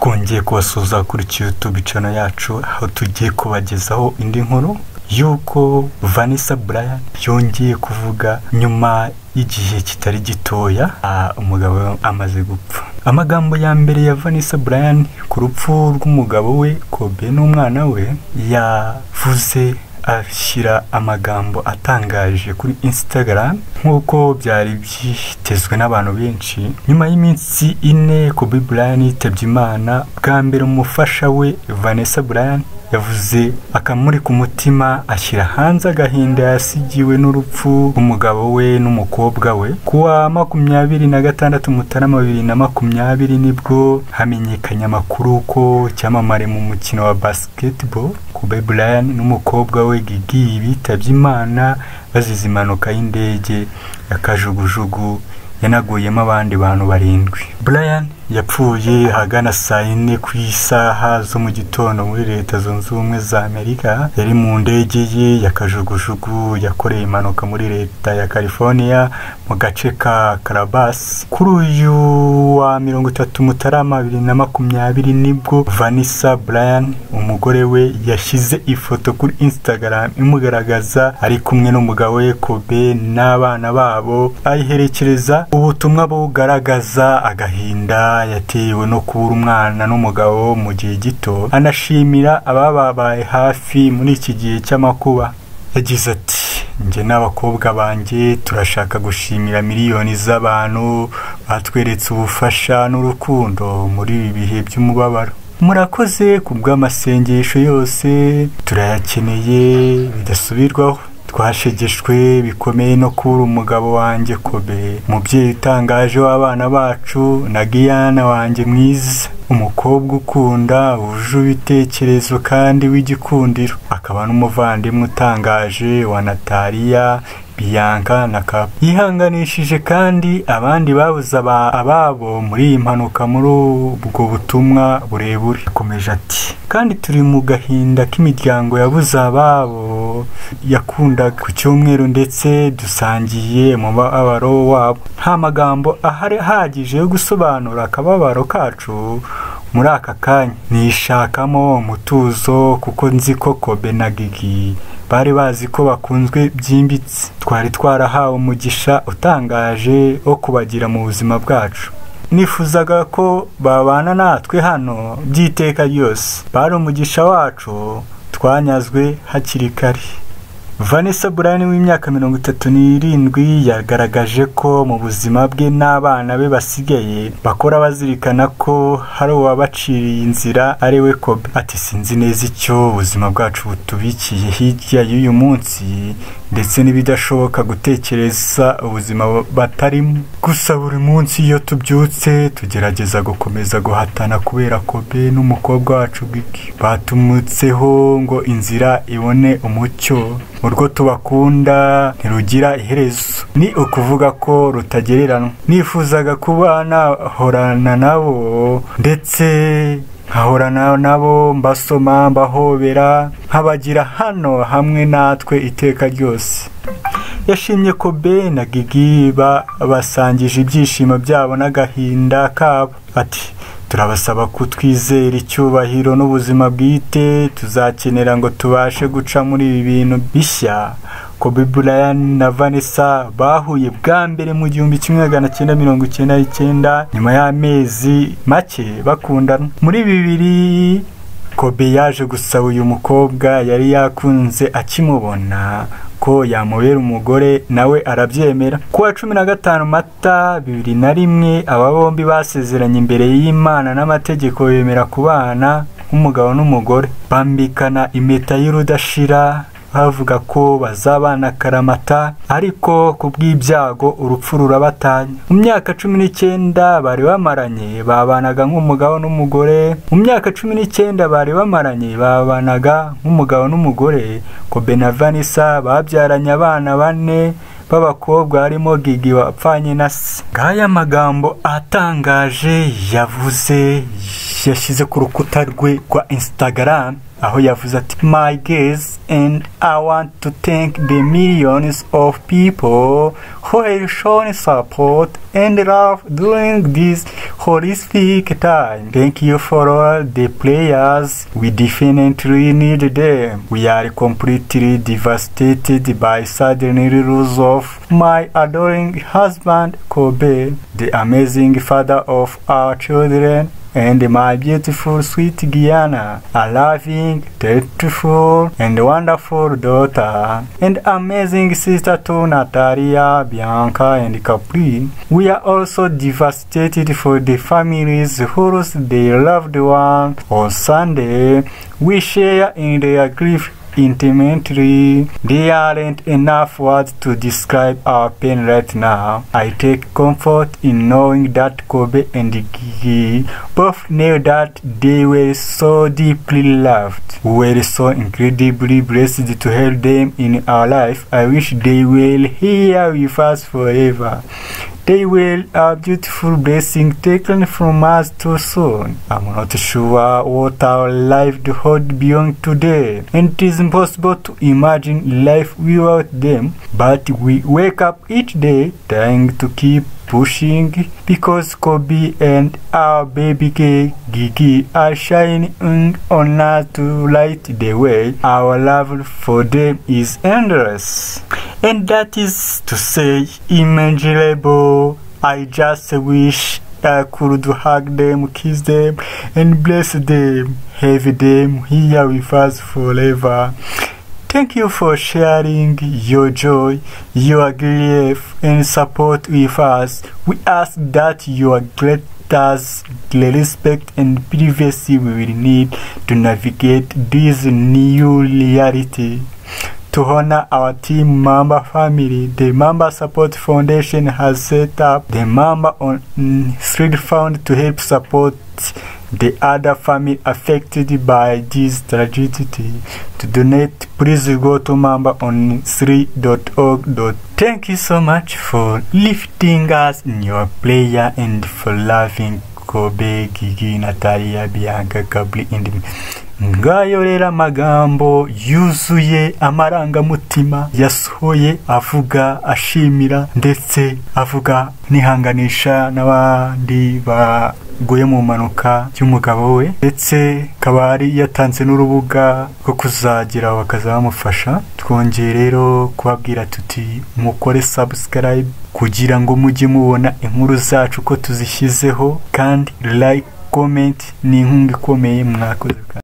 twongeye kubasuhuza kuri YouTube channel yacu aho tugiye kubagezaho indi nkuru y'uko Vanessa Bryan yongeye kuvuga nyuma y'igihe kitari gitoya ah, umugabo we amaze gupfa amagambo ya mbere ya Vanessa Bryan ku rupfu rw'umugabo we Kobe n'umwana we yavuze ashyira amagambo atangaje kuri Instagram nk'uko byari byitezwe n'abantu benshi nyuma y'iminsi ine Kobe Bryant yitabye Imana bwa mbere umufasha we Vanessa Bryant yavuze akamuri ku mutima ashyira hanze agahinda yasigiwe n'urupfu rw'umugabo we n'umukobwa we kuwa makumyabiri na gatandatu mutarama bibiri na makumyabiri nibwo hamenyekanye amakuru ko icyamamare mu mukino wa basketball Kobe Bryant n'umukobwa we Gigi bitabye Imana bazize impanuka y'indege ya kajugujugu yanaguyemo abandi bantu barindwi Brian yapfuye ahagana saa yine ku isaha zo mu gitondo muri leta zunze ubumwe za amerika yari mu ndege ye ya kajugujugu yakoreye impanuka muri leta ya california mu gace ka karabas kuri uyu wa mirongo itatu mutarama bibiri na makumyabiri nibwo vanessa brian umugore we yashyize ifoto kuri instagram imugaragaza ari kumwe n'umugabo we kobe n'abana babo ayiherekereza ubutumwa bugaragaza agahinda yatewe no kubura umwana n'umugabo mu gihe gito anashimira abababaye hafi muri iki gihe cy'amakuba yagize ati njye n'abakobwa banjye turashaka gushimira miliyoni z'abantu batweretse ubufasha n'urukundo muri ibi bihe by'umubabaro murakoze ku bw'amasengesho yose turayakeneye bidasubirwaho twashegeshwe bikomeye no kubura umugabo wanjye kobe umubyeyi utangaje w'abana bacu na giyana wanjye mwiza umukobwa ukunda wuje ibitekerezo kandi w'igikundiro akaba n'umuvandimwe utangaje wa nataliya biyanka na kapu yihanganishije kandi abandi babuze aba- ababo muri iyi mpanuka muri ubwo butumwa burebure akomeje ati kandi turi mu gahinda k'imiryango yabuze ababo yakundaga ku cyumweru ndetse dusangiye umubabaro wabo nta magambo ahari ahagije yo gusobanura akababaro kacu muri aka kanya nishakamo umutuzo kuko nzi ko kobe na gigi bari bazi ko bakunzwe byimbitse twari twarahawe umugisha utangaje wo kubagira mu buzima bwacu nifuzaga ko babana natwe hano by'iteka ryose bari umugisha wacu twanyazwe hakiri kare vanessa burani w'imyaka mirongo itatu n'irindwi yagaragaje ko mu buzima bwe n'abana be basigaye bakora bazirikana ko hari uwabaciriye inzira ari we kobe ati sinzi neza icyo ubuzima bwacu butubikiye hirya y'uyu munsi ndetse n'ibidashoboka gutekereza ubuzima batarimo gusa buri munsi iyo tubyutse tugerageza gukomeza guhatana kubera kobe n'umukobwa wacu Gigi batumutseho ngo inzira ibone umucyo urwo tubakunda ntirugira iherezo ni ukuvuga ko rutagereranwa nifuzaga kuba nahorana nabo ndetse nkahorana nabo mbasoma mbahobera nkabagira hano hamwe natwe iteka ryose yashimye kobe na gigi ba- basangije ibyishimo byabo n'agahinda kabo ati turabasaba kutwizera icyubahiro n'ubuzima bwite tuzakenera ngo tubashe guca muri ibi bintu bishya kobe Bryant na vanessa bahuye bwa mbere mu gihumbi kimwe magana cyenda mirongo icyenda n'icyenda nyuma y'amezi make bakundana muri bibiri kobe yaje gusaba uyu mukobwa yari yakunze akimubona ko yamubera umugore nawe arabyemera ku wa cumi na gatanu mata bibiri na rimwe aba bombi basezeranye imbere y'imana n'amategeko bemera kubana nk'umugabo n'umugore bambikana impeta y'urudashira bavuga ko bazabana karamata ariko ku bw'ibyago urupfu rurabatanya mu myaka cumi n'icyenda bari bamaranye babanaga nk'umugabo n'umugore mu myaka cumi n'icyenda bari bamaranye babanaga nk'umugabo n'umugore kobe na vanessa babyaranye abana bane b'abakobwa harimo gigi wapfanye na se ngaya magambo atangaje yavuze yashyize ku rukuta rwe rwa instagram aho yavuze ati my guess and i want to thank the millions of people who have shown support and love during this horrific time thank you for all the players we definitely need them we are completely devastated by suddenly lose of my adoring husband kobe the amazing father of our children and my beautiful sweet Guyana, a loving, dutiful, and wonderful daughter, and amazing sister to Natalia, Bianca, and Capri. We are also devastated for the families who lost their loved one on Sunday. We share in their grief intimately. There aren't enough words to describe our pain right now. I take comfort in knowing that Kobe and Gigi both knew that they were so deeply loved. We were so incredibly blessed to have them in our life. I wish they were here with us forever. They will a beautiful blessing taken from us too soon. I'm not sure what our life hold beyond today, and it is impossible to imagine life without them. But we wake up each day trying to keep pushing because Kobe and our baby K, Gigi are shining on us to light the way. Our love for them is endless. And that is to say, immeasurable. I just wish I could hug them, kiss them, and bless them, have them here with us forever. Thank you for sharing your joy, your grief, and support with us. We ask that your greatest respect and privacy we will need to navigate this new reality. To honor our team member family, the Member Support Foundation has set up the Member on mm, Street Fund to help support the other family affected by this tragedy. To donate, please go to mambaon3.org. Thank you so much for lifting us in your prayer and for loving Kobe, Gigi, Natalia, Bianca, Gabri, and me. ngayo rero amagambo yuzuye amarangamutima yasohoye avuga ashimira ndetse avuga nihanganisha n'abandi ba guye mu mpanuka y'umugabo we ndetse akaba yari yatanze n'urubuga rwo kuzagira bakaza bamufasha twongeye rero kubabwira tuti mukore subscribe kugira ngo mujye mubona inkuru zacu ko tuzishyizeho kandi like comment ni inkunga ikomeye mwakoze